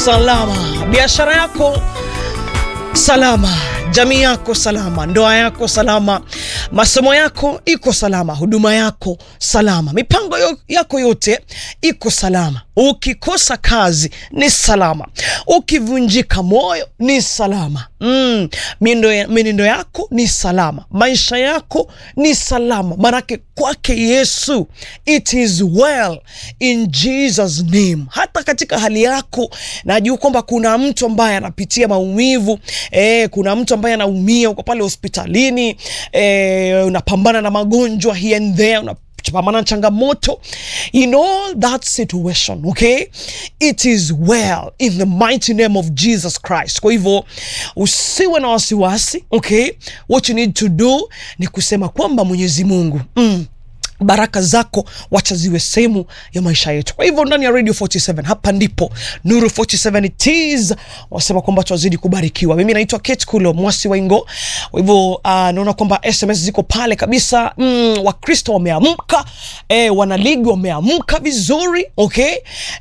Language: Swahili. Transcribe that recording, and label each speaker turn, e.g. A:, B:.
A: salama, biashara yako salama, jamii yako salama, ndoa yako salama, masomo yako iko salama, huduma yako salama, mipango yo- yako yote iko salama. Ukikosa kazi ni salama, ukivunjika moyo ni salama. Mm, miendo, ya- mienendo yako ni salama, maisha yako ni salama, manake kwake Yesu it is well in Jesus name. Hata katika hali yako najua kwamba kuna mtu ambaye anapitia maumivu eh, kuna mtu ambaye anaumia, uko pale hospitalini eh, unapambana na magonjwa here and there una pambana na changamoto in all that situation okay it is well in the mighty name of jesus christ kwa hivyo usiwe na wasiwasi okay what you need to do ni kusema kwamba mwenyezi mungu mm, baraka zako wacha ziwe sehemu ya maisha yetu kwa hivyo ndani ya radio 47 hapa ndipo nuru 47 it is wasema kwamba tuwazidi kubarikiwa mimi naitwa kate kulo mwasi waingo kwa hivyo uh, naona kwamba sms ziko pale kabisa mm, wakristo wameamka eh, wanaligi wameamka vizuri okay